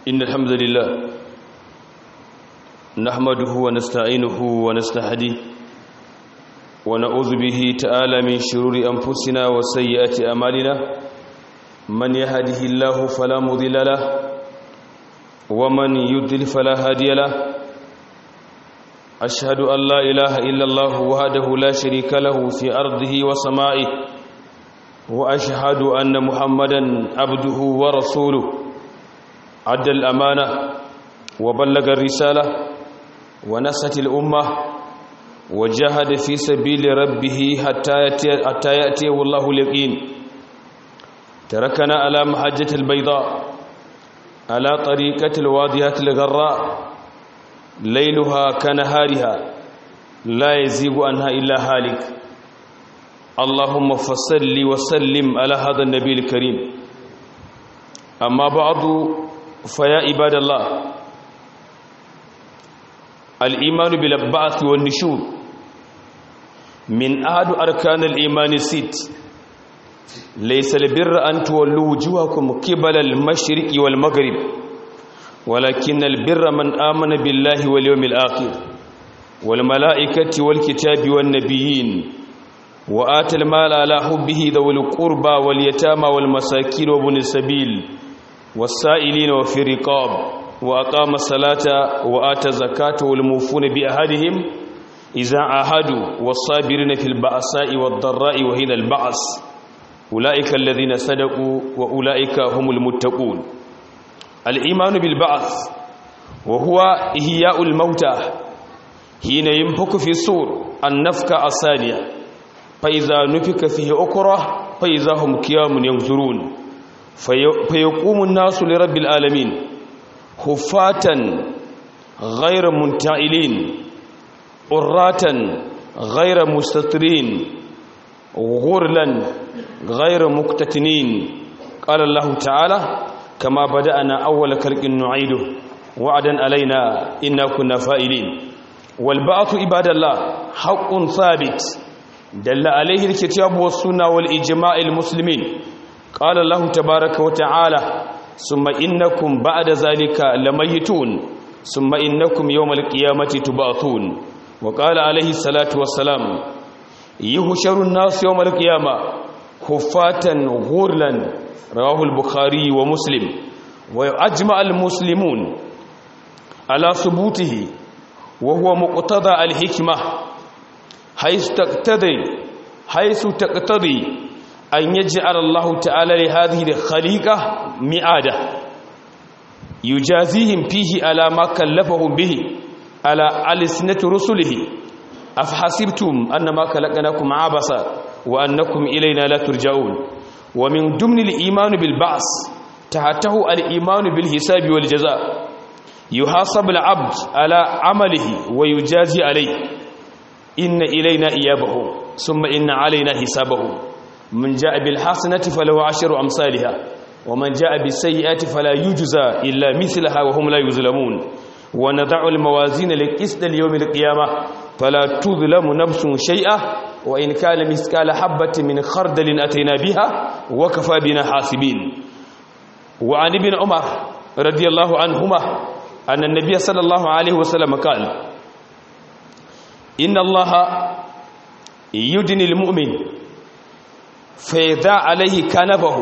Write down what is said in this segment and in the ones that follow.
إن الحمد لله نحمده ونستعينه ونستهديه ونعوذ به تعالى من شرور أنفسنا وسيئات أمالنا من يهده الله فلا مضل له ومن يضلل فلا هادي له أشهد أن لا إله إلا الله وحده لا شريك له في أرضه وسمائه وأشهد أن محمدا عبده ورسوله أدى الأمانة وبلغ الرسالة ونست الأمة وجاهد في سبيل ربه حتى يأتي حتى يأتيه الله اليقين تركنا على محجة البيضاء على طريقة الواضحة الغراء ليلها كنهارها لا يزيغ عنها إلا هالك اللهم فصل وسلم على هذا النبي الكريم أما بعد فيا عباد الله الإيمان بالبعث والنشور من أحد أركان الإيمان الست ليس البر أن تولوا وجوهكم قبل المشرق والمغرب ولكن البر من آمن بالله واليوم الآخر والملائكة والكتاب والنبيين وآتى المال على حبه ذوي القربى واليتامى والمساكين وابن السبيل والسائلين وفي الرقاب وأقام الصلاة وآتى الزكاة والموفون بأهدهم إذا عاهدوا والصابرين في البأساء والضراء وحين البعث أولئك الذين صدقوا وأولئك هم المتقون الإيمان بالبعث وهو إحياء الموتى حين ينفك في الصور النفكة الثانية فإذا نفك فيه أكره فإذا هم قيام ينظرون فيقوم الناس لرب العالمين خفاة غير منتعلين قراة غير مستترين غرلا غير مكتتنين قال الله تعالى كما بدأنا أول خلق نعيده وعدا علينا إنا كنا فائلين والبعث عباد الله حق ثابت دل عليه الكتاب والسنة والإجماع المسلمين قال الله تبارك وتعالى ثم إنكم بعد ذلك لميتون ثم إنكم يوم القيامة تبعثون وقال عليه الصلاة والسلام يهشر الناس يوم القيامة خفاة غرلا رواه البخاري ومسلم وأجمع المسلمون على ثبوته وهو مقتضى الحكمة حيث تقتضي حيث تقتضي أن يجعل الله تعالى لهذه الخليقة مئادة يجازيهم فيه على ما كلفهم به على ألسنة رسله أفحسبتم أنما خلقناكم عبثا وأنكم إلينا لا ترجعون ومن ضمن الإيمان بالبعث تحته الإيمان بالحساب والجزاء يحاسب العبد على عمله ويجازي عليه إن إلينا إيابه ثم إن علينا حسابه من جاء بالحسنة فله عشر أمثالها ومن جاء بالسيئات فلا يجزى إلا مثلها وهم لا يظلمون ونضع الموازين للقسط اليوم القيامة فلا تظلم نفس شيئا وإن كان مثقال حبة من خردل أتينا بها وكفى بنا حاسبين وعن ابن عمر رضي الله عنهما أن النبي صلى الله عليه وسلم قال إن الله يدني المؤمن فيدع عليه كنبه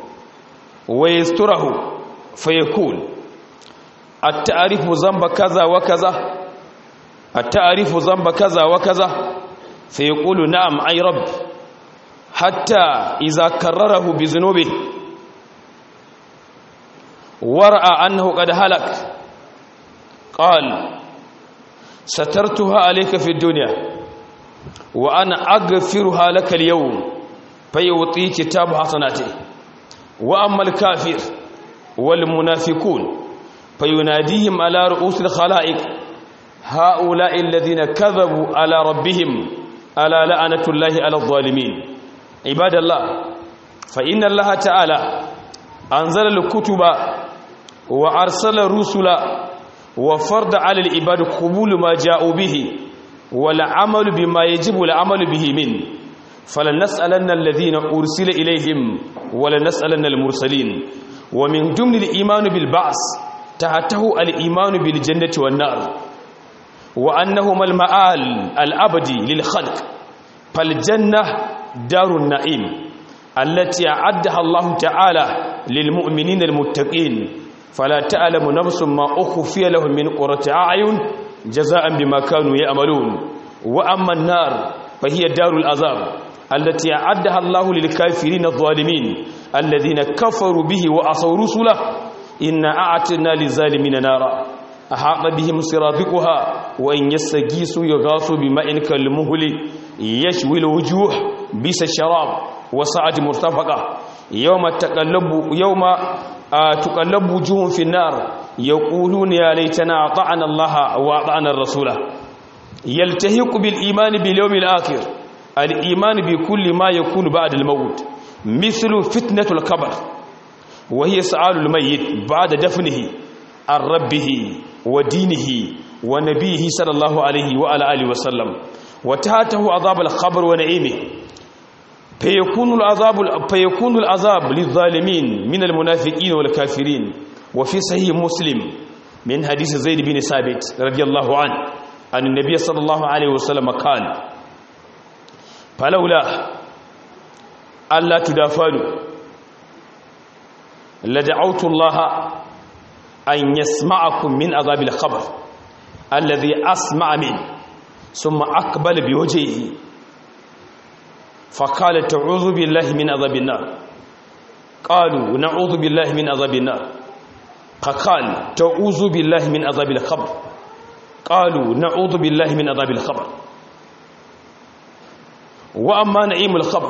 ويستره فيقول التعرف ذنب كذا وكذا التعرف ذنب كذا وكذا فيقول نعم أي رب حتى إذا كرره بذنوبه ورأى أنه قد هلك قال سترتها عليك في الدنيا وأنا أغفرها لك اليوم فيعطي كتاب حسناته وأما الكافر والمنافقون فيناديهم على رؤوس الخلائق هؤلاء الذين كذبوا على ربهم ألا لعنة الله على الظالمين عباد الله فإن الله تعالى أنزل الكتب وأرسل الرسل وفرض على العباد قبول ما جاءوا به والعمل بما يجب العمل به منه فلنسألن الذين أرسل إليهم ولنسألن المرسلين ومن ضمن الإيمان بالبعث tahtahu al-iman bil jannati wan nar wa annahuma al-ma'al al-abadi lil khalq fal jannah darun na'im allati a'addaha Allah ta'ala lil mu'minina al-muttaqin fala ta'lamu nafsun ma ukhfiya lahum min qurrati a'yun jazaa'an bima kanu ya'malun wa amma an-nar fa hiya darul azab التي أعدها الله للكافرين الظالمين الذين كفروا به وأصوا رسله إن أعتنا للظالمين نارا أحاط بهم سرابقها وإن يستغيثوا يغاثوا بماء كالمهل يشوي الوجوه بس الشراب وسعد مرتفقة يوم تقلب يوم تقلب وجوههم في النار يقولون يا ليتنا أطعنا الله وأطعنا الرسول يلتهق بالإيمان باليوم الآخر الإيمان بكل ما يكون بعد الموت مثل فتنة القبر وهي سؤال الميت بعد دفنه عن ربه ودينه ونبيه صلى الله عليه وعلى آله وسلم وتاته عذاب القبر ونعيمه فيكون العذاب فيكون العذاب للظالمين من المنافقين والكافرين وفي صحيح مسلم من حديث زيد بن ثابت رضي الله عنه أن النبي صلى الله عليه وسلم قال فلولا ألا تدافنوا لدعوت الله أن يسمعكم من عذاب الخبر الذي أسمع منه ثم أقبل بوجهه فقال تعوذ بالله من عذاب النار قالوا نعوذ بالله من عذاب النار فقال تعوذ بالله من عذاب الخبر قالوا نعوذ بالله من عذاب الخبر وأما نعيم الخبر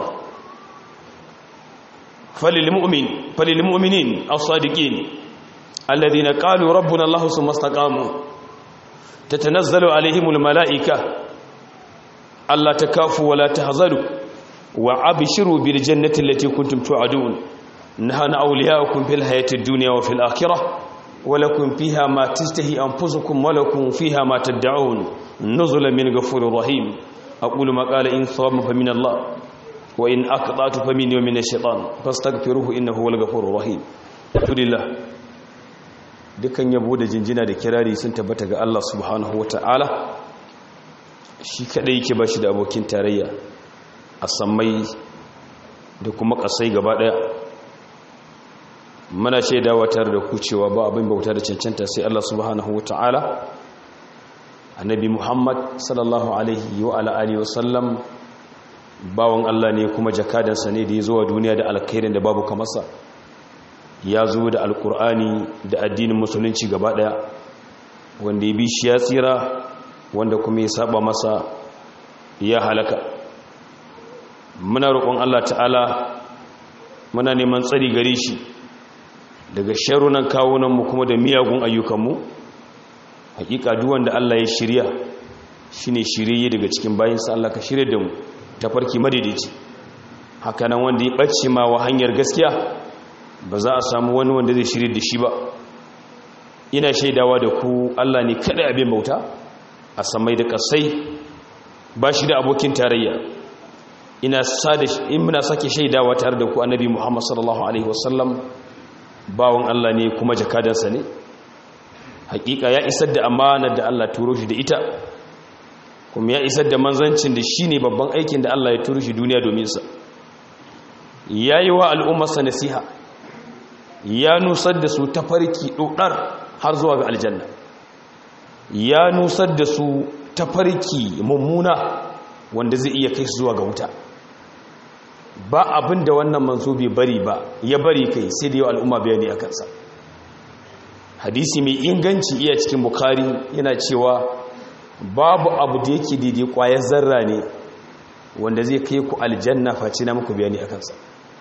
فللمؤمن فللمؤمنين الصادقين الذين قالوا ربنا الله ثم استقاموا تتنزل عليهم الملائكة ألا تكافوا ولا تهزلوا وأبشروا بالجنة التي كنتم توعدون نحن أولياؤكم في الحياة الدنيا وفي الآخرة ولكم فيها ما تشتهي أنفسكم ولكم فيها ما تدعون نزلا من غفور رحيم أقول ما قال إن صواب فمن الله وإن أقطعت فمني ومن الشيطان فاستغفروه إنه هو الغفور الرحيم الحمد لله dukan yabo da jinjina da kirari sun tabbata ga Allah subhanahu wata'ala shi kadai yake bashi da abokin tarayya a sammai da kuma kasai gaba daya muna shaidawa tare da ku cewa ba abin bauta da cancanta sai Allah subhanahu wata'ala annabi Muhammad sallallahu alaihi wa ala alihi wasallam bawon Allah ne kuma jakadansa ne da ya zuwa duniya da alkhairin da babu kamarsa ya zo da alkur'ani da addinin musulunci gaba daya wanda ya bi shi ya tsira wanda kuma ya saba masa ya halaka muna roƙon Allah ta'ala muna neman tsari gare shi daga sharunan kawunanmu kuma da miyagun ayyukanmu hakika duk wanda Allah ya shirya shine shirye daga cikin bayinsa Allah ka shirye da mu ta farki madaidaici hakanan wanda ya ɓace ma wa hanyar gaskiya ba za a samu wani wanda zai shirye da shi ba ina shaidawa da ku Allah ne kada abin bauta a samai da kasai ba shi da abokin tarayya ina sada in muna sake shaidawa tare da ku annabi Muhammad sallallahu alaihi wasallam bawon Allah ne kuma jakadansa ne hakika ya isar da amanar da Allah turo shi da ita kuma ya isar da manzancin da shi ne babban aikin da Allah ya turo shi duniya domin sa ya yi wa al'ummarsa nasiha ya nusar da su ta farki ɗoɗar har zuwa ga aljanna ya nusar da su ta farki mummuna wanda zai iya kai su zuwa ga wuta ba abin da wannan manzo bai bari ba ya bari kai sai da yau al'umma bayani a kansa hadisi mai inganci iya cikin bukari yana cewa babu abu da yake daidai kwayar zarra ne wanda zai kai ku aljanna face na muku bayani a kansa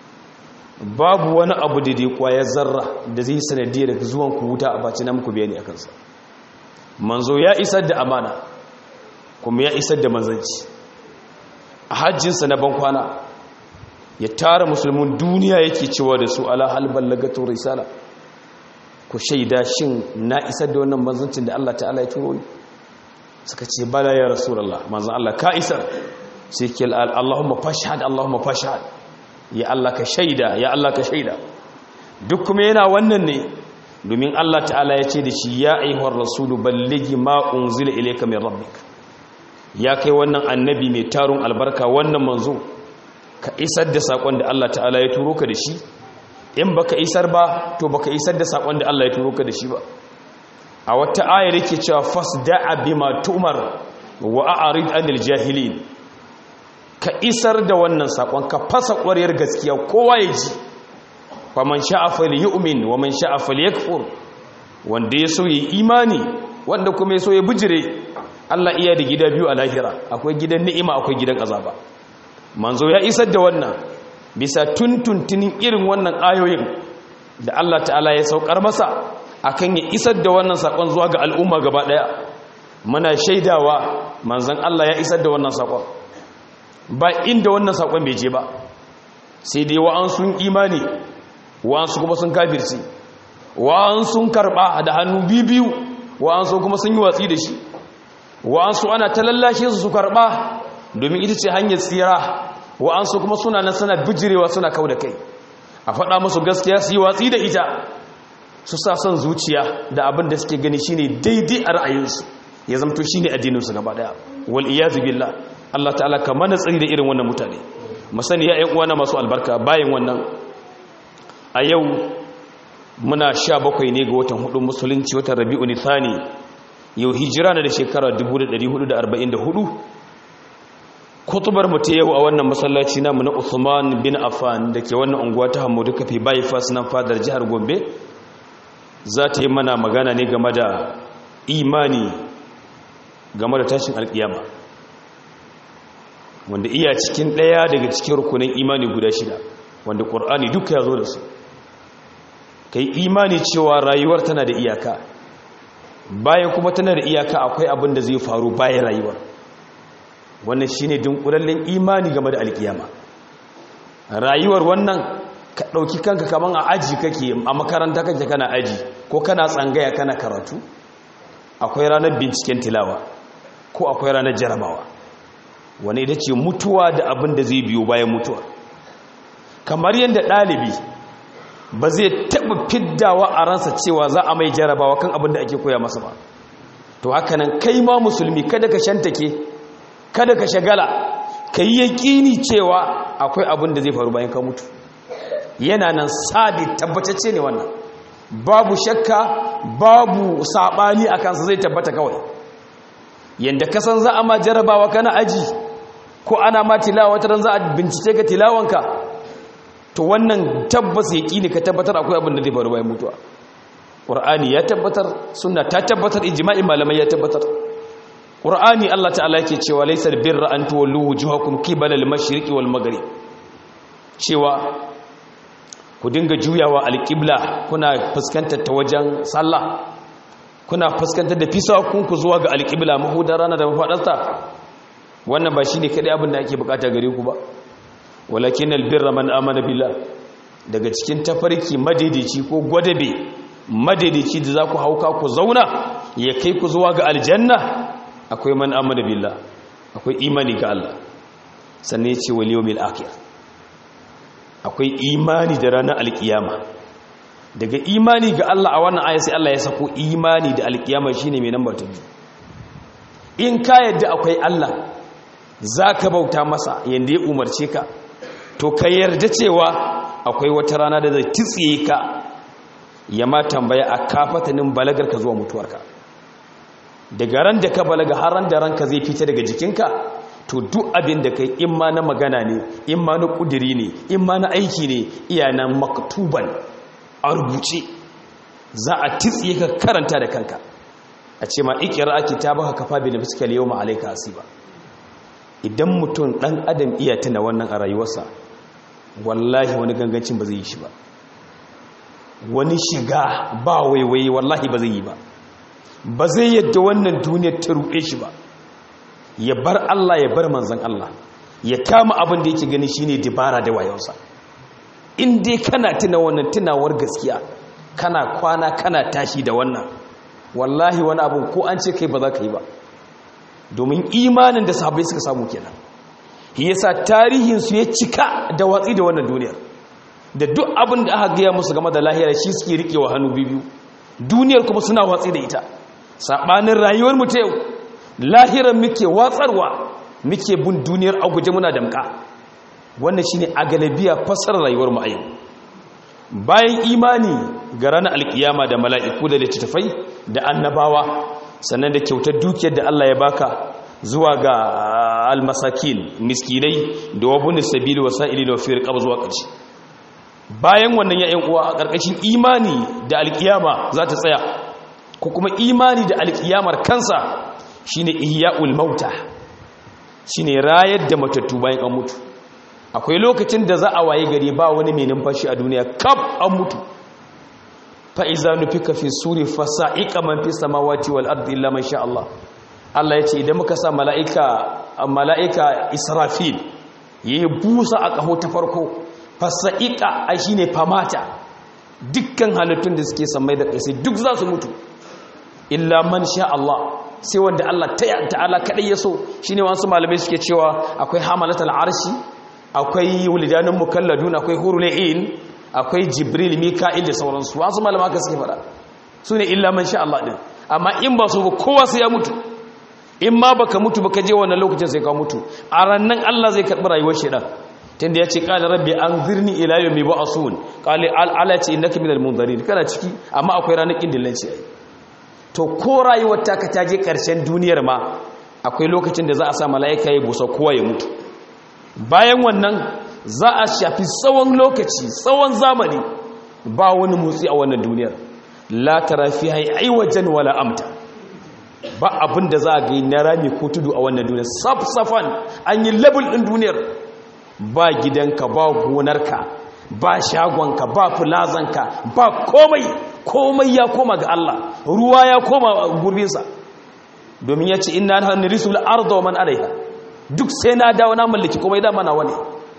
babu wani abu daidai kwayar zarra da zai sanadiyar zuwan ku wuta a face na muku bayani a kansa manzo ya isar da amana kuma ya isar da manzanci a hajjinsa na bankwana ya tara musulmin duniya yake cewa da su ala hal ballagatu risala ku shaida shin na isar da wannan manzancin da Allah ta'ala ya turo ni suka ce bala ya rasulullah manzon Allah ka isar sai ke Allahumma fashhad Allahumma fashhad ya Allah ka shaida ya Allah ka shaida duk kuma yana wannan ne domin Allah ta'ala ya ce da shi ya aihuwar rasulu balligi ma unzila ilayka min rabbik ya kai wannan annabi mai tarun albarka wannan manzo ka isar da sakon da Allah ta'ala ya turo ka da shi in baka isar ba to baka isar da sakon da Allah ya turo ka da shi ba a wata ayar yake cewa fasda'a bima tu'mar wa a'rid 'anil jahilin ka isar da wannan sakon ka fasa ƙwariyar gaskiya kowa ya ji faman sha'a falyu'min wa man sha'a falyakfur wanda ya so yi imani wanda kuma ya so ya bijire Allah iya da gida biyu a lahira akwai gidan ni'ima akwai gidan azaba manzo ya isar da wannan bisa tuntuntunin irin wannan ayoyin da Allah ta'ala ya saukar masa akan ya isar da wannan sakon zuwa ga al'umma gaba daya muna shaidawa manzon Allah ya isar da wannan sakon ba inda wannan sakon bai je ba sai dai wa'an sun imani wa'ansu kuma sun kafirci wa'ansu sun karba da hannu biyu wa'ansu kuma sun yi watsi da shi wa'ansu ana ta lallashe su su karba domin ita ce hanyar tsira wa'ansu kuma suna nan suna bijirewa suna kau da kai a faɗa musu gaskiya su yi watsi da ita su sa son zuciya da abin da suke gani shine daidai a ra'ayinsu ya zamto shine addininsu gaba daya wal iyazu billah Allah ta'ala ka mana tsari da irin wannan mutane masani ya ƴan uwana masu albarka bayan wannan a yau muna sha bakwai ne ga watan hudu musulunci watan rabi'u nithani yau hijira na da shekara 1444 kutubar mu ta yau a wannan masallaci namu na Uthman bin Affan da ke wannan unguwa ta Hamudu Kafi bypass nan fadar jihar Gombe za ta yi mana magana ne game da imani game da tashin alkiyama wanda iya cikin ɗaya daga cikin rukunin imani guda shida wanda ƙur'ani duka ya zo da su ka yi imani cewa rayuwar tana da iyaka bayan kuma tana da iyaka akwai abin da zai faru bayan rayuwar wannan shi ne dunkulallen imani game da alkiyama rayuwar wannan ka ɗauki kanka kaman a aji kake a makaranta kake kana aji ko kana tsangaya kana karatu akwai ranar binciken tilawa ko akwai ranar jarabawa wani ita ce mutuwa da abin da zai biyo bayan mutuwa kamar yadda ɗalibi ba zai taɓa fiddawa a ransa cewa za a mai jarabawa kan abin da ake koya masa ba to hakanan kai ma musulmi kada ka shantake kada ka shagala ka yi yaƙini cewa akwai abin da zai faru bayan ka mutu yana nan sabi tabbatacce ne wannan babu shakka babu saɓani a kansa zai tabbata kawai yadda kasan za a ma jarabawa kana aji ko ana ma tilawa ta za a bincike ka tilawanka to wannan tabbas yaƙini ka tabbatar akwai abin da zai faru bayan mutuwa ƙur'ani ya tabbatar suna ta tabbatar ijma'in malamai ya tabbatar ƙur'ani Allah ta'ala yake cewa laysal birra an tuwallu wujuhakum qibala al-mashriqi wal maghrib cewa ku dinga juyawa al-qibla kuna fuskantar ta wajen sallah kuna fuskantar da fisakun ku zuwa ga al-qibla mahudar rana da mafadarta wannan ba shine kadai abin da ake bukata gare ku ba walakin al-birra man amana billah daga cikin tafarki madaidaici ko gwadabe madaidaici da za ku hauka ku zauna ya kai ku zuwa ga aljanna akwai man amana billah akwai imani ga Allah sannan ya ce wal yawmil akhir akwai imani da ranar alkiyama daga imani ga Allah a wannan aya sai Allah ya sako imani da alkiyama shine mai namba ta biyu in ka yadda akwai Allah zaka bauta masa yanda ya umarce ka to ka yarda cewa akwai wata rana da zai titsiye ka ya ma tambaya a kafatanin balagar ka zuwa mutuwarka daga ran da ka balaga har ran da ranka zai fita daga jikinka to duk abin da kai in ma na magana ne in ma na kudiri ne in ma na aiki ne iya nan maktuban a rubuce za a titsiye ka karanta da kanka a ce ma ikira ake ta baka kafa bi nafsika yawma alayka asiba idan mutum dan adam iya tuna wannan a rayuwarsa wallahi wani gangancin ba zai yi shi ba wani shiga ba waiwaye wallahi ba zai yi ba ba zai yadda wannan duniyar ta ruɗe shi ba ya bar Allah ya bar manzan Allah ya kama abin da yake gani shine dibara da wayonsa in dai kana tuna wannan tunawar gaskiya kana kwana kana tashi da wannan wallahi wani abu ko an ce kai ba za ka yi ba domin imanin da sahabbai suka samu kenan yasa tarihinsu ya cika da watsi da wannan duniyar da duk abin da aka gaya musu game da lahira shi suke rikewa hannu biyu duniyar kuma suna watsi da ita saɓanin rayuwar mu ta yau lahiran muke watsarwa muke bin duniyar a guje muna damka wannan shine a galabiya fasar rayuwar mu a yau bayan imani ga ranar alkiyama da mala'iku da littattafai da annabawa sannan da kyautar dukiyar da Allah ya baka zuwa ga almasakin miskinai da wabun sabili wa sa'ili da wafiyar kaba zuwa ƙarshe bayan wannan ya'yan uwa a ƙarƙashin imani da alkiyama za ta tsaya ko kuma imani da alkiyamar kansa shine ihya'ul mauta shine rayar da matattu bayan an mutu akwai lokacin da za a waye gari ba wani mai numfashi a duniya kaf an mutu fa'iza nufika fi suri fasa'iƙa man fi samawati wal ardi illa man sha Allah Allah ya ce idan muka sa mala'ika mala'ika Israfil yayi busa a ƙaho ta farko fasa'iƙa ai shine famata dukkan halittun da suke samai da ƙasa duk za su mutu illa man sha Allah sai wanda Allah ta'ala kadai ya so shine wasu malamai suke cewa akwai hamalatul arshi akwai wulidanun mukalladun akwai hurul ain akwai jibril mika'il da sauransu wasu malama ka suke fada su ne illa man sha Allah din amma in ba su ba kowa sai ya mutu in ma baka mutu baka je wannan lokacin sai ka mutu a rannan Allah zai karbi rayuwar shedan tunda ya ce qala rabbi anzirni ila yawmi ba'sun qala ala ce innaka minal munzirin kana ciki amma akwai ranar kindillanci ai to ko rayuwar ta ka taje karshen duniyar ma akwai lokacin da za a sa mala'ika ya busa kowa ya mutu bayan wannan za a shafi tsawon lokaci tsawon zamani ba wani motsi a wannan duniyar la tara fi ai wajen wala amta ba abin da za a gai na rami ko tudu a wannan duniyar safsafan an yi labul ɗin duniyar ba gidanka ba gonarka ba shagonka ba fulazanka ba komai komai ya koma ga Allah ruwa ya koma gurbinsa domin ya ce ina hannun risul arda wa man alaiha duk sai na dawo na mallaki komai da mana wani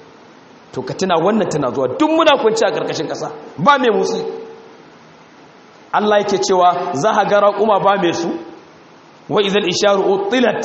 to ka tuna wannan tana zuwa duk muna kwanci a ƙarƙashin ƙasa ba mai musu Allah yake cewa za a gara kuma ba mai su wa izal isharu utilat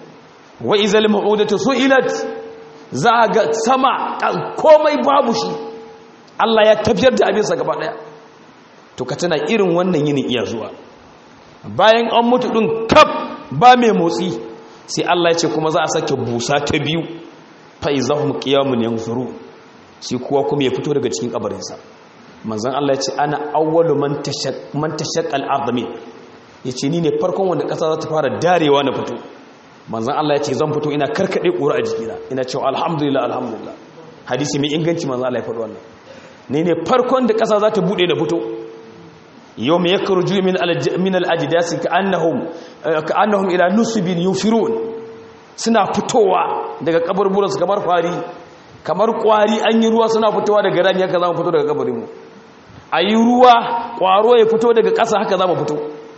wa izal ma'udatu su'ilat za a ga sama komai babu shi Allah ya tafiyar da abinsa gaba daya to ka tuna irin wannan yinin iya zuwa bayan an mutu din kaf ba mai motsi sai Allah ya ce kuma za a sake busa ta biyu fa izahum qiyamun yanzuru shi kuwa kuma ya fito daga cikin kabarinsa manzan Allah ya ce ana awwalu man tashaq al-ardami yace ni ne farkon wanda kasa za ta fara darewa na fito manzan Allah ya ce zan fito ina karkade ƙura a jikina ina cewa alhamdulillah alhamdulillah hadisi mai inganci manzan Allah ya faɗi wannan ni ne farkon da kasa za ta bude na fito yawma yakhruju min min al-ajdasi ka'annahum ka'annahum ila nusbin yufirun suna fitowa daga kaburburansu kamar fari kamar kwari an yi ruwa suna fitowa daga rami haka za mu fito daga kabarinmu a yi ruwa kwaro ya fito daga ƙasa haka za mu fito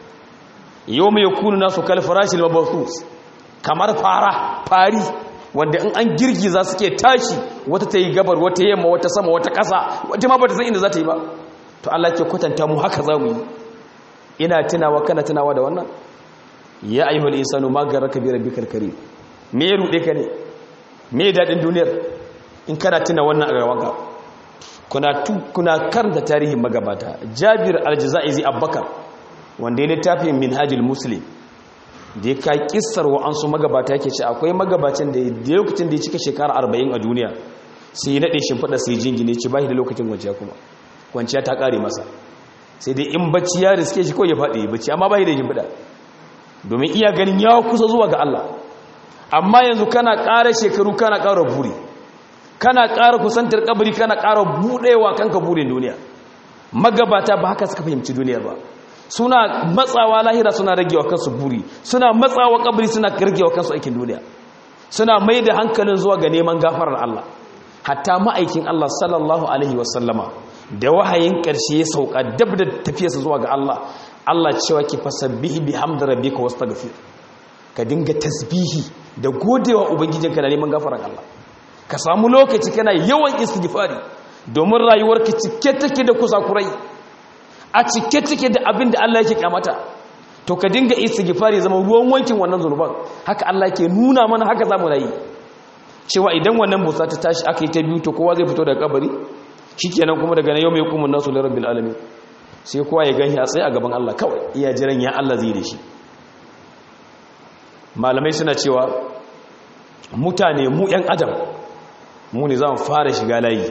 yau mai kunu nasu kalfarashin mabasus kamar fara fari wanda in an girgiza suke tashi wata ta yi gabar wata yamma wata sama wata ƙasa wata ma ba ta san inda za ta yi ba to Allah ke kwatanta mu haka za mu yi ina tunawa kana tunawa da wannan ya ayyuhal insanu ma garaka bi rabbikal karim me ya rude ka ne me dadin duniyar in kana tuna wannan a gabanka kuna kuna karanta tarihin magabata Jabir al-Jazaizi Abubakar wanda ya littafi Minhajul Muslim da ya kai kissar wa an su magabata yake ce akwai magabacin da da lokacin da ya cika shekara 40 a duniya sai ya nade shimfida sai jingine ce bai da lokacin kwanciya kuma kwanciya ta kare masa sai dai in bacci ya riske shi ko ya faɗi bacci amma bai da shimfida domin iya ganin ya kusa zuwa ga Allah amma yanzu kana ƙara shekaru kana ƙara buri kana ƙara kusantar kabari kana ƙara buɗewa kanka burin duniya magabata ba haka suka fahimci duniyar ba suna matsawa lahira suna ragewa kansu buri suna matsawa kabari suna ragewa kansu aikin duniya suna mai da hankalin zuwa ga neman gafarar Allah hatta ma'aikin Allah sallallahu alaihi wasallama da wahayin ƙarshe ya sauka dab da tafiyarsa zuwa ga Allah Allah cewa ki fasabbihi bihamdi rabbika wastaghfir ka dinga tasbihi da godewa ubangijinka da neman gafarar Allah ka samu lokaci kana yawan istighfari domin rayuwarka cike take da kusakurai a cike take da abin da Allah yake kyamata to ka dinga istighfari zama ruwan wankin wannan zunuban haka Allah yake nuna mana haka zamu rayi cewa idan wannan busa ta tashi aka yi ta biyu to kowa zai fito daga kabari shikenan kuma daga yau mai hukumun nasu lirabbil alamin sai kowa ya gani a tsaye a gaban Allah kawai iya jiran ya Allah zai da shi malamai suna cewa mutane mu 'yan adam mu ne za mu fara shiga layi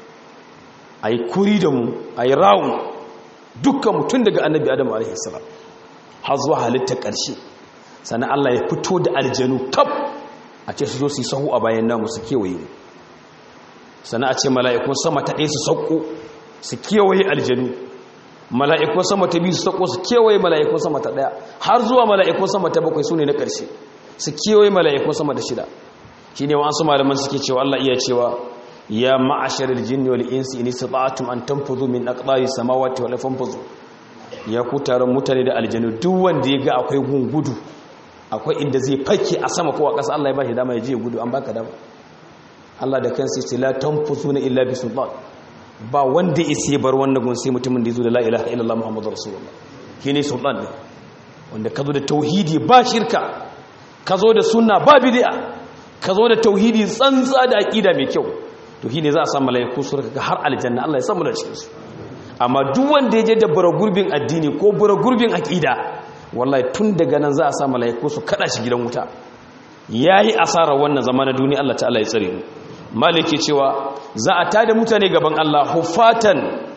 a yi kuri da mu a yi rawun dukkan mutum daga annabi adam a.s. har zuwa halittar ƙarshe sannan Allah ya fito da aljanu kaf a ce su zo su yi sahu a bayan namu su kewaye mu sannan a ce mala'ikun sama ta ɗaya su sauko su kewaye aljanu mala'ikun sama ta biyu su sauko su kewaye mala'ikun sama ta ɗaya har zuwa mala'ikun sama ta bakwai su ne na ƙarshe su kewaye mala'ikun sama da shida shi ne wa'ansu malaman suke cewa Allah iya cewa ya ma'asharar jinni wal insi in istata'tum an tanfuzu min aqdari samawati wal fanfuzu ya ku taron mutane da aljanu duk wanda ya ga akwai gungudu akwai inda zai fake a sama ko a ƙasa Allah ya ba shi dama ya je gudu an baka dama Allah da kansa ce la tanfusuna illa bi sultan ba wanda ya bar wannan gun sai mutumin da yazo da la ilaha illallah muhammadur rasulullah shine sultan ne wanda kazo da tauhidi ba shirka kazo da sunna ba bid'a kazo da tauhidi tsantsa da aqida mai kyau to shine za a samu malaiku su raka har aljanna Allah ya samu da cikin su amma duk wanda ya je da gurbin addini ko gurbin aqida wallahi tun daga nan za a samu malaiku su kada shi gidan wuta yayi asara wannan zamanin duniya Allah ta'ala ya tsare mu maliki cewa za a tada mutane gaban Allah hufatan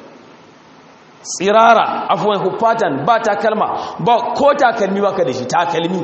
tsirara afuwan hufatan ba takalma ba ko takalmi baka da shi takalmi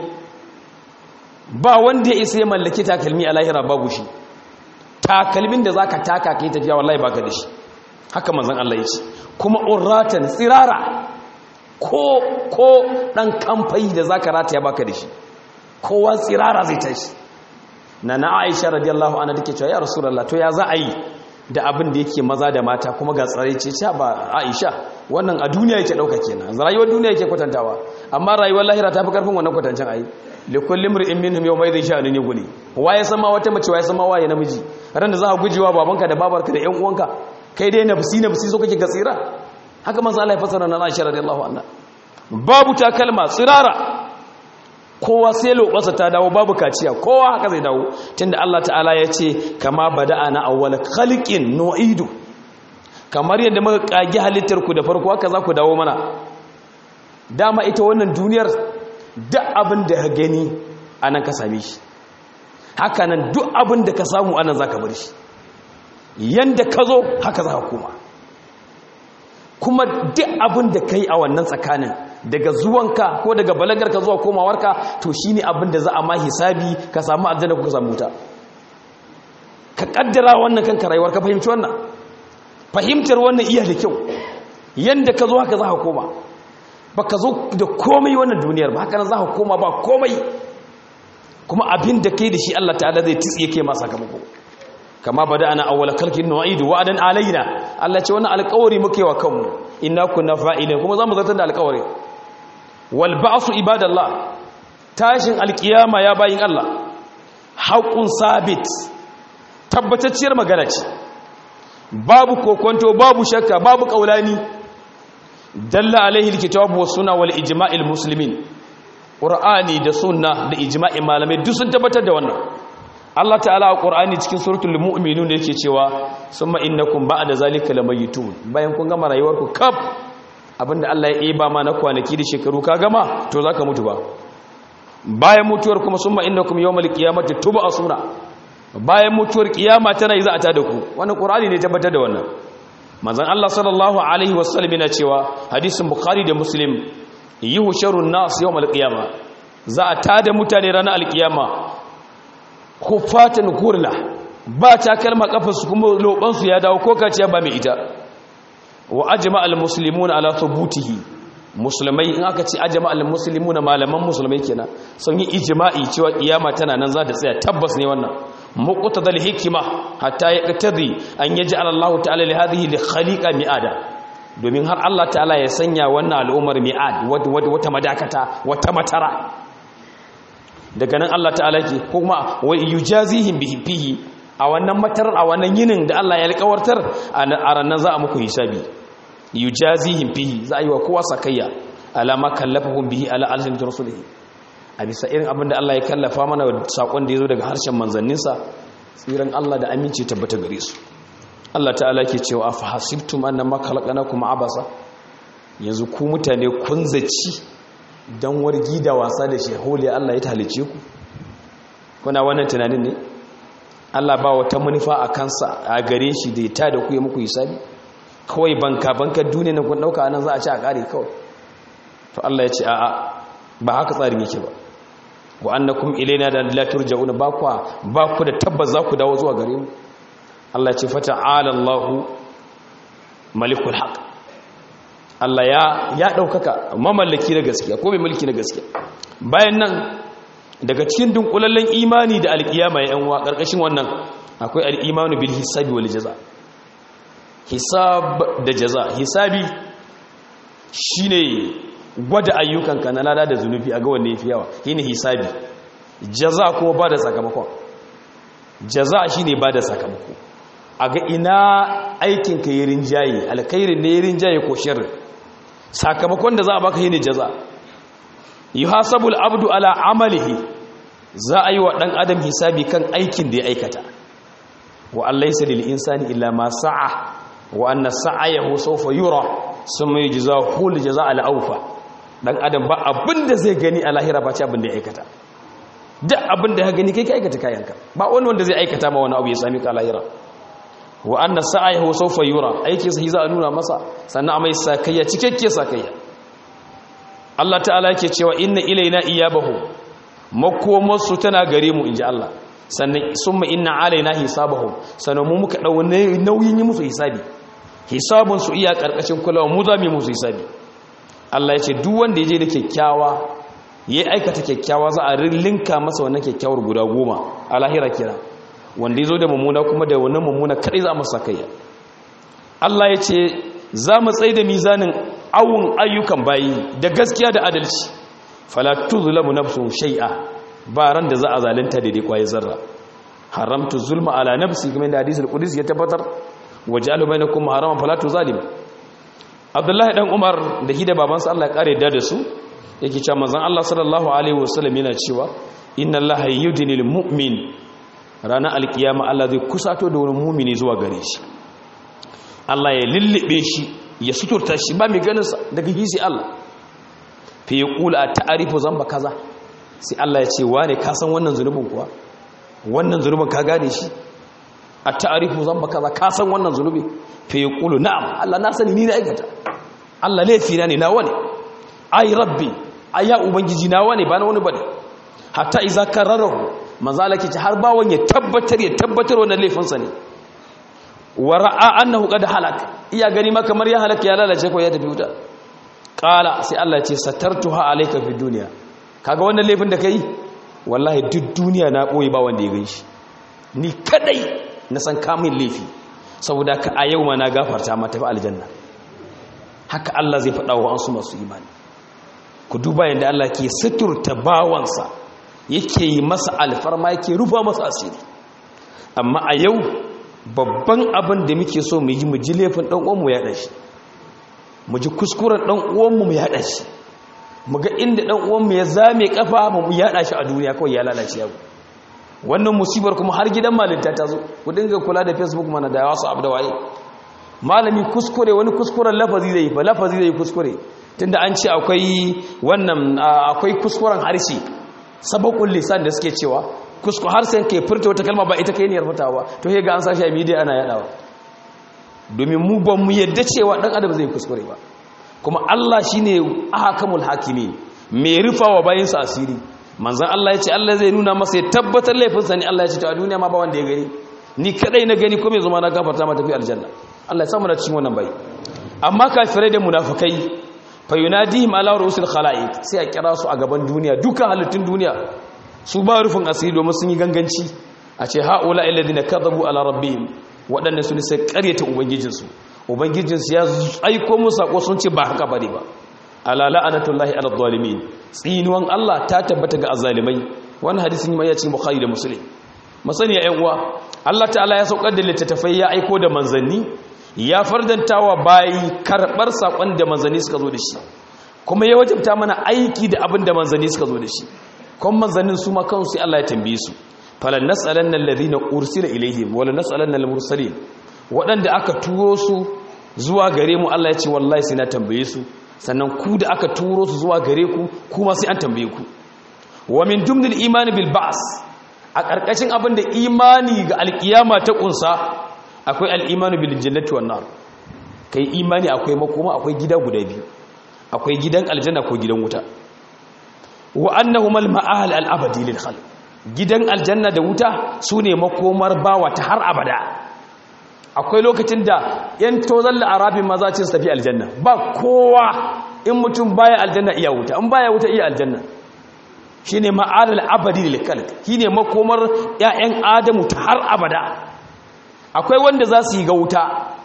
ba wanda ya isa ya mallaki takalmi a lahira babu shi takalmin da zaka taka kai tafiya wallahi baka da shi haka manzon Allah ya ce kuma urratan tsirara ko ko dan kamfai da zaka rataya baka da shi kowa tsirara zai tashi na na aisha radiyallahu anha take cewa ya rasulullah to ya za a yi da abin da yake maza da mata kuma ga tsare ce ce ba aisha wannan a duniya yake dauka kenan rayuwar duniya yake kwatantawa amma rayuwar lahira ta fi karfin wannan kwatancin ayi li kulli imrin minhum yawma idhin sha'anun yughni waye sama wata mace waye sama waye namiji ran da za ka gujewa babanka da babarka da ƴan uwanka kai dai nafsi nafsi so kake ga tsira haka manzo Allah ya fasara na aisha radiyallahu anha babu takalma tsirara kowa sai lobarsa ta dawo babu kaciya kowa haka zai dawo tunda Allah ta'ala ya ce kama bada'ana awwal khalqin nu'idu kamar yadda muka kage halittar ku da farko haka za ku dawo mana dama ita wannan duniyar duk abin da ka gani anan ka same shi haka nan duk abin da ka samu anan zaka bar shi yanda ka zo haka za ka koma kuma duk abin da kai a wannan tsakanin daga zuwanka ko daga balagarka zuwa komawarka to shine abin da za a ma hisabi ka samu aljanna ko ka samu wuta ka kaddara wannan kanka rayuwar ka fahimci wannan fahimtar wannan iya da kyau yanda ka zo haka za ka koma ba ka zo da komai wannan duniyar ba haka nan za ka koma ba komai kuma abin da kai da shi Allah ta'ala zai tsiye ke ma sakamako kama bada ana awwala kalkin nu'idu wa'adan alaina Allah ce wannan alƙawari muke wa kanmu inna kunna fa'ilin kuma zamu zartar da alƙawari wal ba'su ibadallah tashin alƙiyama ya bayin Allah haqqun sabit tabbatacciyar magana ce babu kokonto babu shakka babu kaulani dalla alaihi alkitabu was sunna wal ijma'il muslimin qur'ani da sunna da ijma'in malamai duk sun tabbatar da wannan Allah ta'ala a ƙorani cikin suratul mu'minun da yake cewa summa innakum ba'da zalika lamayitun bayan kun gama rayuwarku kaf abinda Allah ya yi ba ma na kwanaki da shekaru ka gama to zaka mutu ba bayan mutuwar kuma summa innakum yawmal qiyamati tub'asuna bayan mutuwar kiyama tana yi za a ta da ku wannan ƙorani ne tabbatar da wannan manzon Allah sallallahu alaihi wasallam yana cewa hadisin bukhari da muslim yuhsharun nas yawmal qiyama za a tada mutane ranar alkiyama kufatan kurla ba ta kalma kafarsu kuma lobansu ya dawo ko kaciya ba mai ita wa ajma al muslimuna ala thubutihi musulmai in aka ce ajma al muslimuna malaman musulmai kenan sun yi ijma'i cewa kiyama tana nan za ta tsaya tabbas ne wannan muqtadal hikima hatta yaqtadi an yaj'al Allah ta'ala li hadhihi li khaliqa mi'ada domin har Allah ta'ala ya sanya wannan al'ummar mi'ad wata madakata wata matara daga nan Allah ta'ala ke kuma wa yujazihim bihi fihi a wannan matarar a wannan yinin da Allah ya alƙawartar a ranar za a muku hisabi yujazihim fihi za a yi wa kowa sakayya alama kallafahum bihi ala alhin rasulihi a bisa irin abin da Allah ya kallafa mana sakon da ya zo daga harshen manzanninsa tsiran Allah da aminci tabbata gare su Allah ta'ala ke cewa afa hasibtum annama khalaqnakum abasa yanzu ku mutane kun zaci don wargi da wasa da sheholi Allah ya talice ku kuna wannan tunanin ne Allah ba wata manufa a kansa a gare shi da ya tada ku ya muku hisabi kawai banka banka duniya na kun dauka anan za a ci a kare kawai to Allah ya ce a'a ba haka tsarin yake ba wa annakum ilaina da la turja'una ba ku ba ku da tabbas za ku dawo zuwa gare mu Allah ya ce fata'ala Allahu malikul haq Allah ya ya daukaka mamallaki na gaskiya ko mai mulki na gaskiya bayan nan daga cikin dunkulallen imani da alkiyama ya yanwa karkashin wannan akwai al-imanu bil hisabi wal jaza hisab da jaza hisabi shine gwada ayyukanka na lada da zunubi a ga wanne yafi yawa shine hisabi jaza kuma ba da sakamakon jaza shine ba da sakamako a ga ina aikinka yi rinjaye alkhairin ne yi rinjaye ko shirin sakamakon da za a baka yi ne jaza yi hasabul abdu ala amalihi za a yi wa ɗan adam hisabi kan aikin da ya aikata wa allaisa lil insani illa ma sa'a wa anna sa'ayahu sawfa yura summa yujzahu al jazaa al awfa dan adam ba abinda zai gani a lahira ba ce abinda ya aikata duk abinda ya gani kai ka aikata kayanka ba wani wanda zai aikata ma wani abu ya sami ka lahira wa anna sa'ayahu sawfa yura aikin sa za a nuna masa sannan a mai sakayya cikakke sakayya Allah ta'ala yake cewa inna ilaina iyabahu makomarsu tana gare mu inji Allah sannan summa inna alaina hisabahum sannan mu muka dau nauyin yi musu hisabi hisabun su iya karkashin kulawa mu za mu yi musu hisabi Allah ya ce duk wanda yaje da kyakkyawa yayi aikata kyakkyawa za a rillinka masa wannan kyakkyawar guda goma a lahira kira wanda yazo da mummuna kuma da wannan mummuna kadai za mu sakayya Allah ya ce za mu tsaye da mizanin awun ayyukan bayi da gaskiya da adalci fala tuzlamu nafsun shay'a ba ran da za a zalunta daidai kwaye zarra haramtu zulma ala nafsi kuma da hadisul qudsi ya tabbatar waj'alu bainakum haraman fala tuzalim Abdullahi dan Umar da hida babansa Allah ya kare da su yake cewa manzon Allah sallallahu alaihi wasallam yana cewa inna Allah yudnil mu'min ranar alkiyama Allah zai kusato da wani mu'mini zuwa gare shi Allah ya lullube shi ya suturta shi ba mai ganinsa daga hisi Allah fi ya kula a ta'arifu zamba kaza sai Allah ya ce wane ka san wannan zunubin kuwa wannan zunubin ka gane shi a ta'arifu zamba kaza ka san wannan zunubi fi ya kula na'am Allah na sani ni na aikata Allah laifi na ne na wane ai rabbi ai ya ubangiji na wane ba na wani bane hatta iza kararahu manzo Allah ke ce har bawon ya tabbatar ya tabbatar wannan laifinsa ne wa ra'a annahu qad halak iya gani ma kamar ya halaka ya lalace ko ya tafi wuta qala sai Allah ya ce satartuha alayka fi dunya kaga wannan laifin da kai wallahi duk duniya na koyi ba wanda ya ganshi ni kadai na san kamun laifi saboda ka a yau ma na gafarta ma tafi aljanna haka Allah zai faɗa wa ansu masu imani ku duba yadda Allah ke suturta bawansa yake yi masa alfarma yake rufa masa asiri amma a yau babban abin da muke so mu yi mu ji laifin ɗan uwanmu ya ɗashi mu ji kuskuren ɗan uwanmu mu ya ɗashi mu ga inda ɗan uwanmu ya zame kafa mu ya ɗashi a duniya kawai ya lalace yau wannan musibar kuma har gidan malinta ta zo ku dinga kula da facebook mana da wasu abu da waye malami kuskure wani kuskuren lafazi zai yi fa lafazi zai yi kuskure tunda an ce akwai wannan akwai kuskuren harshe sabakun lisan da suke cewa kusko har sai ke furta wata kalma ba ita kai ne furtawa to he ga an sashi a media ana yadawa domin mu ba mu yadda cewa dan adam zai kuskure ba kuma Allah shine ahkamul hakimi mai rufawa bayin sa asiri manzon Allah yace Allah zai nuna masa ya tabbatar laifin sa ne Allah yace to a duniya ma ba wanda ya gani ni kadai na gani ko mai zama na gafarta ma tafi aljanna Allah ya samu da cikin wannan bai amma kafirai da munafikai fa yunadihim ala rusul khalaiq sai a kira su a gaban duniya duka halittun duniya su ba rufin asiri domin sun yi ganganci a ce ha'ula illadina kadhabu ala rabbihim waɗanda su ne sai ƙaryata ubangijinsu ubangijinsu ya aiko musu sako sun ce ba haka bane ba ala la'anatullahi ala zalimin tsinuwan Allah ta tabbata ga azzalimai wannan hadisin mai cikin bukhari da muslim masani ya uwa Allah ta'ala ya saukar da littattafai ya aiko da manzanni ya fardantawa bayi karɓar sakon da manzanni suka zo da shi kuma ya wajabta mana aiki da abin da manzanni suka zo da shi kuma manzannin su ma kansu Allah ya tambaye su falan nas'alanna alladhina ursila ilaihim wala nas'alanna almursalin wadanda aka turo su zuwa gare mu Allah ya ce wallahi sai na tambaye su sannan ku da aka turo su zuwa gare ku kuma sai an tambaye ku wa min jumlil imani bil ba's a karkashin abin da imani ga alkiyama ta kunsa akwai al-imanu bil jannati wan nar kai imani akwai makoma akwai gida guda biyu akwai gidan aljanna ko gidan wuta wa annahumal ma'al al-abadi lil khalq gidan aljanna da wuta sune makomar bawa ta har abada akwai lokacin da yan tozan la'arabin maza ce su tafi aljanna ba kowa in mutum baya aljanna iya wuta in baya wuta iya aljanna shine ma'al al-abadi lil khalq shine makomar ƴaƴan adamu ta har abada akwai wanda za su yi ga wuta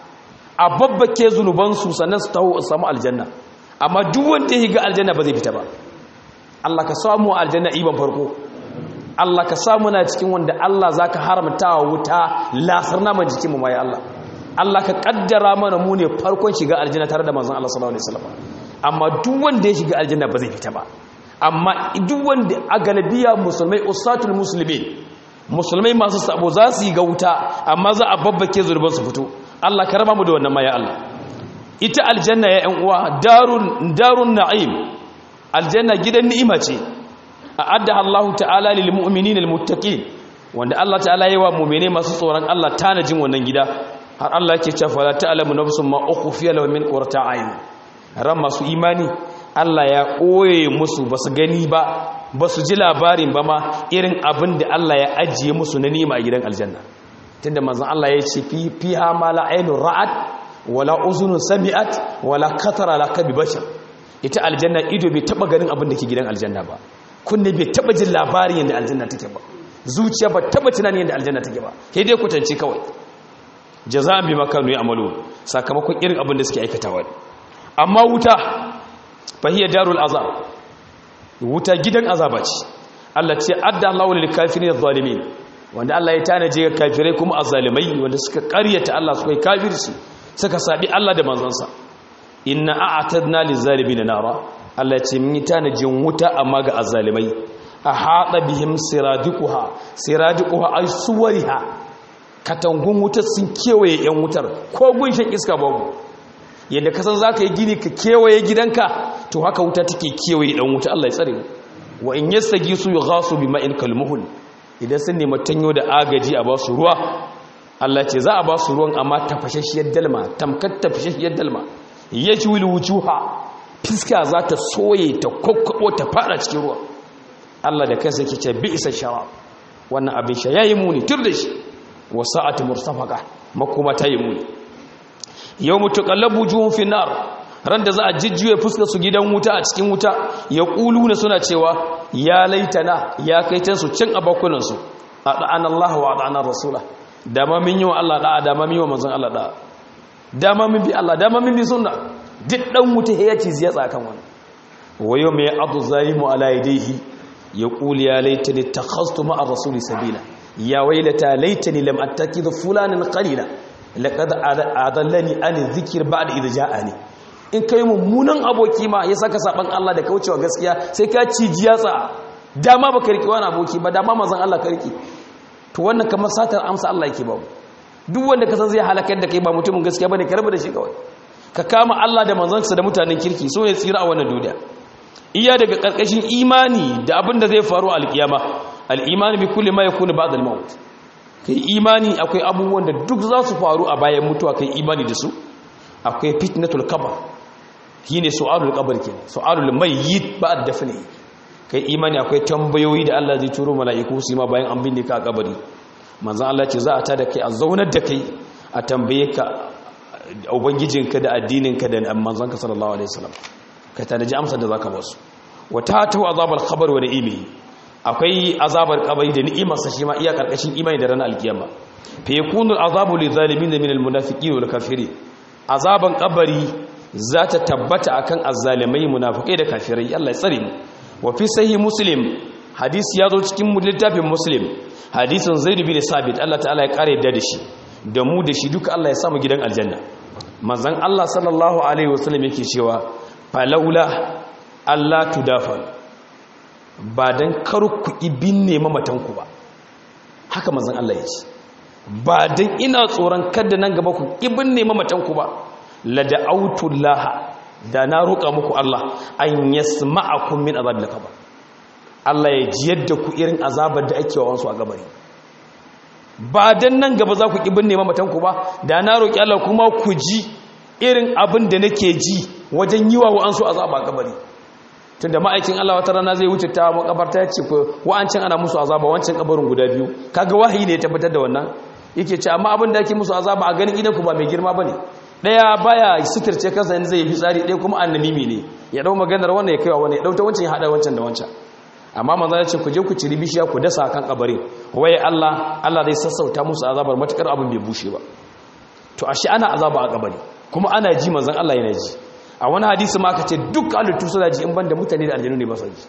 a babbake zunubansu sannan su taho samu aljanna amma duk wanda ya ga aljanna ba zai fita ba Allah ka samu aljanna iban farko Allah ka samu na cikin wanda Allah zaka haramta wa wuta lasar naman jikin mu mai Allah Allah ka kaddara mana mu ne farkon shiga aljanna tare da manzon Allah sallallahu alaihi wasallam amma duk wanda ya shiga aljanna ba zai fita ba amma duk wanda a galabiya musulmai usatul muslimin musulmai masu sabo za su yi ga wuta amma za a babbake zurban su fito Allah ka raba mu da wannan ma ya Allah ita aljanna ya ƴan uwa darun darun na'im aljanna gidan ni'ima ce a'adda Allah ta'ala lil mu'minina al muttaqin wanda Allah ta'ala yayi wa mu'mine masu tsoron Allah tanajin wannan gida har Allah yake cewa la ta'lamu nafsun ma ukhfiya lahum min qurrati a'yun ran masu imani Allah ya koye musu basu gani ba basu ji labarin ba ma irin abin da Allah ya ajiye musu na ni'ima a gidan aljanna tunda manzon Allah ya ce fi fiha ma la aynun ra'at wala uzunun sami'at wala katara la kabi bashar ita aljanna ido bai taba ganin abin da ke gidan aljanna ba kunne bai taba jin labarin yadda aljanna take ba zuciya ba taba tunanin yadda aljanna take ba sai dai kwatance kawai jaza'an bi makanu ya'malu sakamakon irin abin da suke aikatawa amma wuta fahiya darul azab wuta gidan azaba ce Allah ce adda Allahu lil kafirin adh-dhalimin wanda Allah ya tanaje ga kafirai kuma azzalimai wanda suka ƙaryata Allah suka yi kafirci suka sabi Allah da manzansa inna a'tadna lizalimin nara Allah ce mun yi tanajin wuta amma ga azzalimai a hada bihim siradiquha siradiquha ay suwariha katangun wuta sun kewaye yan wutar ko gunshin iska babu yadda ka san zaka yi gini ka kewaye gidanka to haka wuta take kewaye dan wuta Allah ya tsare mu wa in yastagisu yughasu bima'in kalmuhul idan sun nemi tanyo da agaji a ba su ruwa Allah ce za a ba su ruwan amma tafashashiyar dalma tamkar tafashashiyar dalma ya ci wili wujuha fiska za ta soye ta kokkabo ta fada cikin ruwa Allah da kansa yake ce bi isa shara wannan abin sha yayi muni tur da shi wa sa'ati murtafaqa makoma ta yi muni yawmu tuqallabu juhum fi nar ran da za a jijjuye fuskar su gidan wuta a cikin wuta ya na suna cewa ya laitana ya kaitan su cin abakunan su adana Allah wa adana rasula dama min yi wa Allah da'a dama min yi wa manzon Allah da'a dama min bi Allah dama min bi sunna duk dan wuta ya ci ziya tsakan wani wayo mai adu zalimu ala yadayhi yaqul ya laitani takhastu ma'a rasuli sabila ya wailata laitani lam attakid fulanan qalila laqad adallani an dhikr ba'da idh ja'ani in kai mummunan aboki ma ya saka saban Allah da kaucewa gaskiya sai ka ci jiyatsa dama baka riki wani aboki ba dama manzon Allah ka riki to wannan kamar satar amsa Allah yake babu duk wanda ka san zai halakar da kai ba mutumin gaskiya bane ka rabu da shi kawai ka kama Allah da manzansa da mutanen kirki so ne tsira a wannan duniya iya daga karkashin imani da abin da zai faru a alkiyama al-imani bi kulli ma yakunu ba'da al-maut kai imani akwai abubuwan da duk za su faru a bayan mutuwa kai imani da su akwai fitnatul qabr shine su'alul qabr kenan su'alul mayyit ba'da dafni kai imani akwai tambayoyi da Allah zai turo mala'iku su ma bayan an binne ka a kabari manzon Allah ce za a tada kai a zaunar da kai a tambaye ka ubangijinka da addininka da manzonka sallallahu alaihi wasallam kai ta ji amsar da zaka ba su wata ta azabar khabar wa ni'imi akwai azabar kabari da ni'imar sa shi ma iya karkashin imani da ranar alkiyama fa yakunu azabu lil zalimin min al munafiqin wal kafirin azaban kabari za ta tabbata akan azzalimai munafikai da kafirai Allah ya tsare mu wa fi sahih muslim hadisi ya zo cikin littafin muslim hadisin zaid bin sabit Allah ta'ala ya kare da shi da mu da shi duka Allah ya samu gidan aljanna manzon Allah sallallahu alaihi wasallam yake cewa falaula Allah tudafan ba dan karu ku ibinne mamatanku ba haka manzon Allah ya ce ba dan ina tsoron kada nan gaba ku ibinne mamatanku ba la da'autu Allah da na roƙa muku Allah an yasma'akum min azabil qabr Allah ya ji yadda ku irin azabar da ake wa wansu a gabari ba dan nan gaba za ku ki binne mamatan ku ba da na roƙi Allah kuma ku ji irin abin da nake ji wajen yi wa wa'ansu azaba a gabari tunda ma'aikin Allah wata rana zai wuce ta makabarta ya ce ko wa'ancin ana musu azaba wancan kabarin guda biyu kaga wahayi ne ya tabbatar da wannan yake ce amma abin da ake musu azaba a ganin idan ku ba mai girma bane daya baya suturce kansa yanzu zai yi fitsari ɗaya kuma annamimi ne ya dau maganar wannan ya kaiwa wannan ya dauta wancan ya hada wancan da wancan amma manzo ya ce ku je ku ciri bishiya ku dasa kan kabarin waye Allah Allah zai sassauta musu azabar matukar abin bai bushe ba to ashe ana azaba a kabari kuma ana ji manzon Allah yana ji a wani hadisi ma aka ce duk halittu suna ji in banda mutane da aljanu ne ba su ji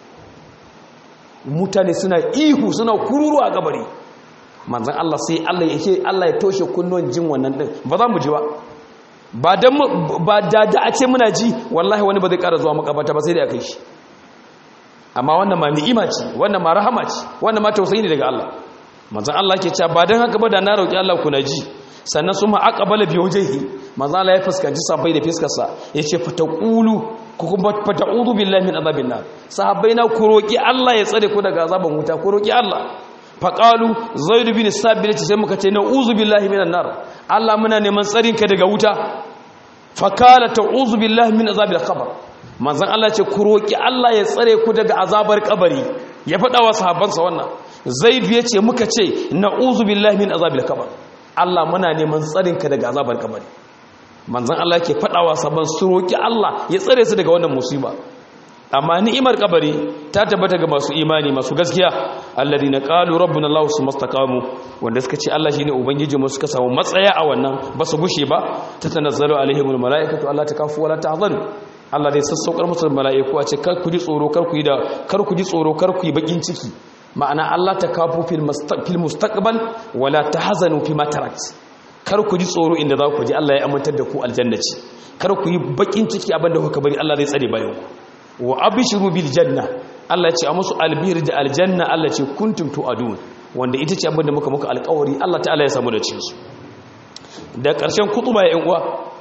mutane suna ihu suna kururu a kabari manzon Allah sai Allah yake Allah ya toshe kunnon jin wannan din ba za mu ji ba ba dan ba da da a ce muna ji wallahi wani ba zai ƙara zuwa makabata ba sai da kai shi amma wannan ma ni'ima ce wannan ma rahama ce wannan ma tausayi ne daga Allah manzon Allah ke cewa ba dan haka ba da na roki Allah ku na ji sannan su ma aqbala bi wajhihi manzon Allah ya fuskanci sahabbai da fiskar sa yace fataqulu ku kuma fata'udu billahi min azabin nar sahabbai na ku roki Allah ya tsare ku daga azaban wuta ku roki Allah faqalu zaid bin sabit sai muka ce na'uzu billahi minan nar Allah muna neman tsarinka daga wuta fakala ta'uzu billahi min azabil qabr manzon Allah ce ku roki Allah ya tsare ku daga azabar kabari ya faɗa wa sahabbansa wannan zaid ya ce muka ce na'uzu billahi min azabil qabr Allah muna neman tsarinka daga azabar kabari manzon Allah yake faɗa wa sahabban su roki Allah ya tsare su daga wannan musiba amma ni'imar kabari ta tabbata ga masu imani masu gaskiya alladina qalu rabbuna allah sumastaqamu wanda suka ce Allah shine ubangiji mu suka samu matsaya a wannan ba su gushe ba tatanazzalu alaihimul malaikatu alla takafu wala tahzanu Allah dai sassaukar musu malaiku a ce kar ku ji tsoro kar ku yi da kar ku ji tsoro kar ku yi bakin ciki ma'ana Allah takafu fil fil mustaqbal wala tahzanu fi ma tarakt kar ku ji tsoro inda za ku ji Allah ya amintar da ku aljanna ce kar ku yi bakin ciki abinda kuka bari Allah zai tsare bayan ku wa abishiru bil janna Allah ce a musu albir da aljanna Allah ce kuntum tu'adun wanda ita ce abinda muka muka alƙawari Allah ta'ala ya samu da cikin su da ƙarshen kutuba ya uwa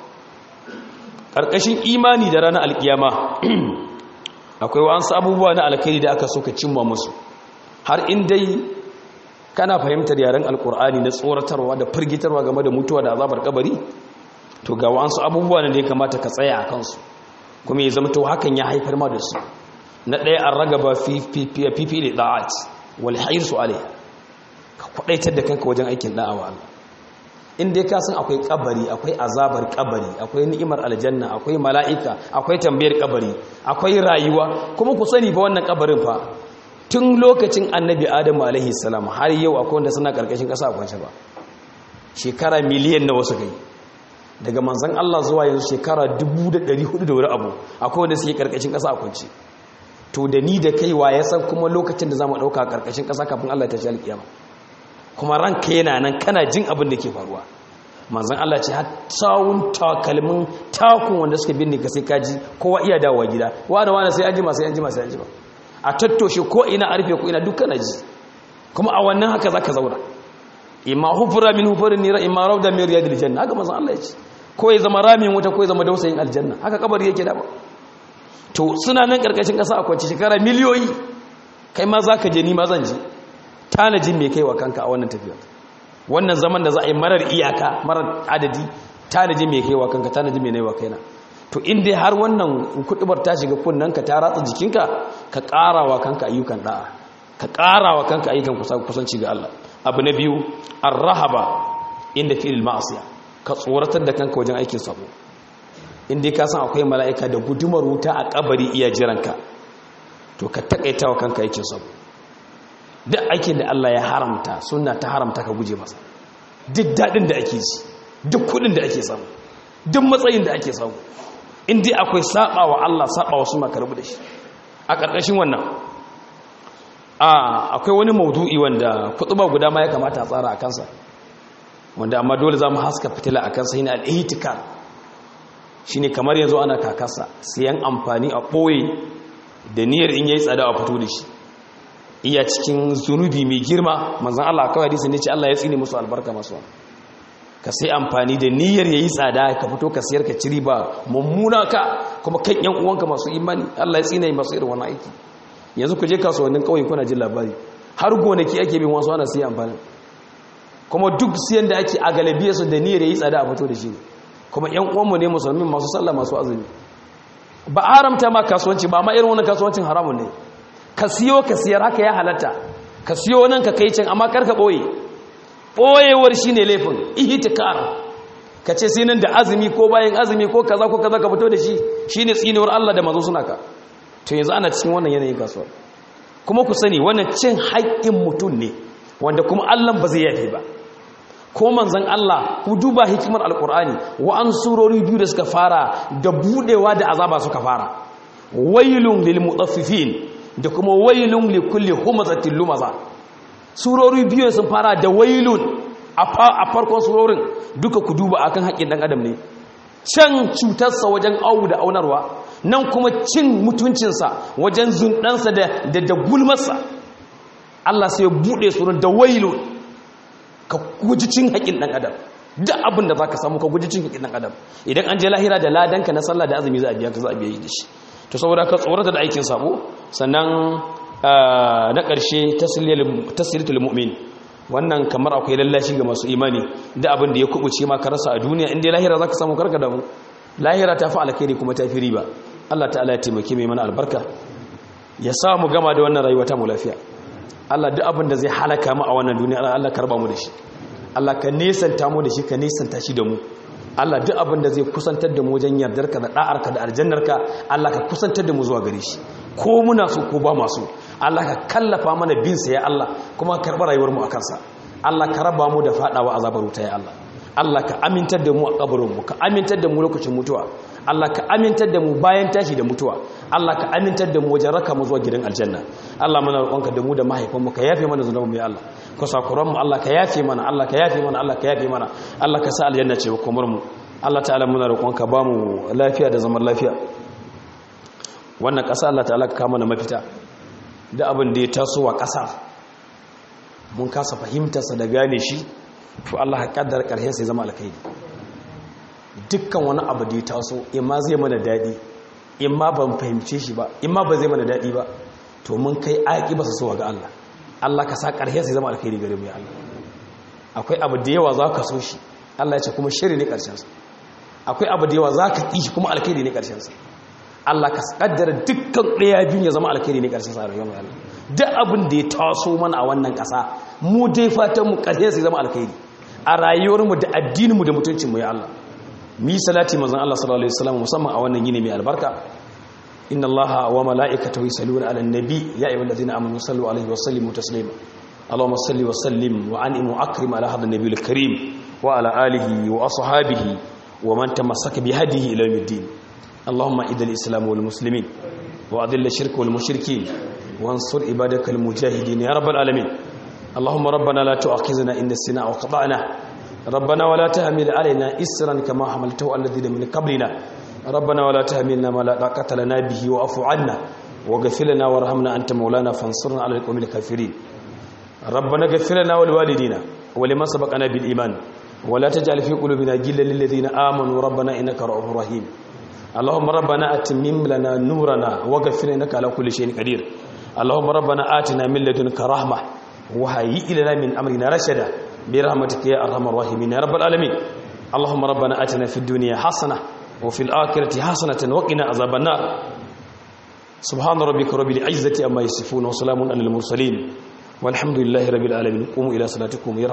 ƙarƙashin imani da ranar alkiyama akwai wa'ansu abubuwa na alkhairi da aka so ka cimma musu har in dai kana fahimtar yaren alkur'ani na tsoratarwa da firgitarwa game da mutuwa da azabar kabari to ga wa'ansu abubuwa ne da ya kamata ka tsaya a kansu kuma ya zama to hakan ya haifar ma da su na ɗaya an ragaba fifi da da'at wal su alai ka kwadaitar da kanka wajen aikin da'awa Allah in dai ka san akwai kabari akwai azabar kabari akwai ni'imar aljanna akwai mala'ika akwai tambayar kabari akwai rayuwa kuma ku sani fa wannan kabarin fa tun lokacin annabi adamu alaihi salam har yau akwai wanda suna karkashin kasa kwance ba shekara miliyan na wasu kai daga manzan Allah zuwa yanzu shekara 1400 da wuri abu akwai wanda suke karkashin ƙasa a kwanci to da ni da kaiwa ya san kuma lokacin da za mu ɗauka a karkashin ƙasa kafin Allah ta shi alƙiyama kuma ranka yana nan kana jin abin da ke faruwa manzan Allah ce har tsawon takalmin takun wanda suka binne ka sai kaji kowa iya dawowa gida wani wani sai an jima sai an jima sai an jima a tattoshe ko ina a rufe ko ina duk kana ji kuma a wannan haka za ka zauna imma hufura min hufurin nira imma rauda min riyadil janna haka manzon Allah ya ce ko ya zama ramin wuta ko ya zama dausayin aljanna haka kabari yake da ba to suna nan karkashin kasa akwai shekara miliyoyi kai ma zaka je ni ma zan je tanajin me kaiwa kanka a wannan tafiya wannan zaman da za a yi marar iyaka marar adadi tanajin me kaiwa kanka tanajin me naiwa kaina to in dai har wannan kudubar ta shiga kunnanka ta ratsa jikinka ka karawa kanka ayyukan da'a ka karawa kanka ayyukan kusanci ga Allah abu na biyu arrahaba inda fi'il ma'asiya ka tsoratar da kanka wajen aikin sabo inda ka san akwai mala'ika da gudumar wuta a kabari iya jiranka to ka takaita wa kanka aikin sabo duk aikin da Allah ya haramta sunna ta haramta ka guje masa duk dadin da ake ji duk kudin da ake samu duk matsayin da ake samu inda akwai saba wa Allah saba wa sunna ka rabu da shi a ƙarƙashin wannan akwai wani maudu'i wanda kutuba guda ma ya kamata a tsara a kansa wanda amma dole za mu haska fitila a kansa yana al'ihitikar shi ne kamar yanzu ana kakasa siyan amfani a ɓoye da niyyar in yayi tsada a fito da shi iya cikin zunubi mai girma manzan Allah kawai hadisi ne ce Allah ya tsine musu albarka masu ka sai amfani da niyyar yayi tsada ka fito ka siyar ka ciri ba mummuna ka kuma kan yan uwanka masu imani Allah ya tsine masu irin wannan aiki yanzu ku je kasuwannin kauye kuna jin labari har gonaki ake bin wasu ana siya amfani kuma duk siyan da ake a galabiya su da niyyar yi tsada a fito da shi kuma yan uwanmu ne musulmin masu sallah masu azumi ba haramta ma kasuwanci ba ma irin wannan kasuwancin haramun ne ka siyo ka siyar haka ya halatta ka siyo nan ka kai can amma karka ɓoye ɓoyewar shi ne laifin ihtikar ka ce sai nan da azumi ko bayan azumi ko kaza ko kaza ka fito da shi shi ne tsinewar Allah da mazo suna ka to yanzu ana cikin wannan yanayin kasuwa kuma ku sani wannan cin haƙƙin mutum ne wanda kuma Allah ba zai yafe ba ko manzon Allah ku duba hikimar alkur'ani wa an surori biyu da suka fara da budewa da azaba suka fara wailun lil mutaffifin da kuma wailun li kulli humazatin lumaza surori biyu sun fara da wailun a farkon surorin duka ku duba akan haƙƙin dan adam ne can cutarsa wajen awu da aunarwa nan kuma cin mutuncinsa wajen zundansa da da gulmarsa Allah sai ya bude surun da wailun ka guji cin haƙin ɗan adam duk abin da za ka samu ka guji cin haƙin ɗan adam idan an je lahira da ladanka na sallah da azumi za a biya ka za a biya yi da shi to saboda ka tsorata da aikin sabo sannan na ƙarshe tasiritul mu'min wannan kamar akwai lallashi ga masu imani da abin da ya kubuce ma ka rasa a duniya inda lahira za ka samu karka damu lahira ta fi alkhairi kuma ta fi riba Allah ta'ala ya taimake mai mana albarka ya sa mu gama da wannan rayuwa ta mu lafiya Allah duk abin da zai halaka mu a wannan duniya Allah karba mu da shi Allah ka nesanta mu da shi ka nesanta shi da mu Allah duk abin da zai kusantar da mu wajen yardarka da da'arka da aljannarka Allah ka kusantar da mu zuwa gare shi ko muna so ko ba masu Allah ka kallafa mana bin sa ya Allah kuma ka karba rayuwar mu akan sa Allah ka raba mu da fadawa azabar wuta ya Allah Allah ka amintar da mu a kabarin mu ka amintar da mu lokacin mutuwa Allah ka amintar da mu bayan tashi da mutuwa Allah ka amintar da mu wajen raka mu zuwa gidan aljanna Allah muna roƙonka da mu da mahaifan mu ka yafe mana zunuban mu ya Allah ka sakuran mu Allah ka yafe mana Allah ka yafe mana Allah ka yafe mana Allah ka sa aljanna ce komar mu Allah ta'ala muna roƙonka ba mu lafiya da zaman lafiya wannan ƙasa Allah ta'ala ka kama na mafita da abin da ya taso wa ƙasa mun kasa fahimtarsa da gane shi to Allah ka kaddara ƙarshen sai zama alkhairi dukkan wani abu da ya taso imma zai mana daɗi imma ban fahimce shi ba imma ba zai mana daɗi ba to mun kai aƙi ba su so ga Allah Allah ka sa ƙarshen sai zama alkhairi gare mu ya Allah akwai abu da yawa za ka so shi Allah ya ce kuma shiri ne ƙarshensa akwai abu da yawa za ka ƙi shi kuma alkhairi ne ƙarshensa Allah ka kaddara dukkan ɗaya biyun ya zama alkhairi ne ƙarshensa a rayuwar Allah duk abin da ya taso mana a wannan ƙasa mu dai fatan mu ƙarshen sai zama alkhairi a rayuwarmu da addininmu da mutuncinmu ya Allah mi salati manzon Allah sallallahu alaihi wasallam musamman a wannan yini mai albarka inna Allaha wa mala'ikatahu yusalluna 'alan nabi ya ayyuhallazina amanu sallu alaihi wa sallimu taslima اللهم صل وسلم وعنئم واكرم على هذا النبي الكريم وعلى اله واصحابه ومن تمسك بهديه الى يوم الدين اللهم اعز الاسلام والمسلمين واذل الشرك والمشركين وانصر عبادك المجاهدين يا رب العالمين اللهم ربنا لا تؤاخذنا ان نسينا وخطانا ربنا ولا تحمل علينا اسرا كما حملته على الذين من قبلنا ربنا ولا تحملنا ما لا طاقه لنا به واعف عنا واغفر لنا وارحمنا انت مولانا فانصرنا على القوم الكافرين ربنا اغفر لنا ولوالدينا ولمن سبقنا بالإيمان ولا تجعل في قلوبنا غلا للذين آمنوا ربنا إنك رؤوف رحيم اللهم ربنا أتمم لنا نورنا واغفر إنك على كل شيء قدير اللهم ربنا آتنا من لدنك رحمة وهيئ لنا من أمرنا رشدا برحمتك يا أرحم الراحمين يا رب العالمين اللهم ربنا آتنا في الدنيا حسنة وفي الآخرة حسنة وقنا عذاب النار سبحان ربك رب العزة أما يصفون وسلام على المرسلين والحمد لله رب العالمين قوموا إلى صلاتكم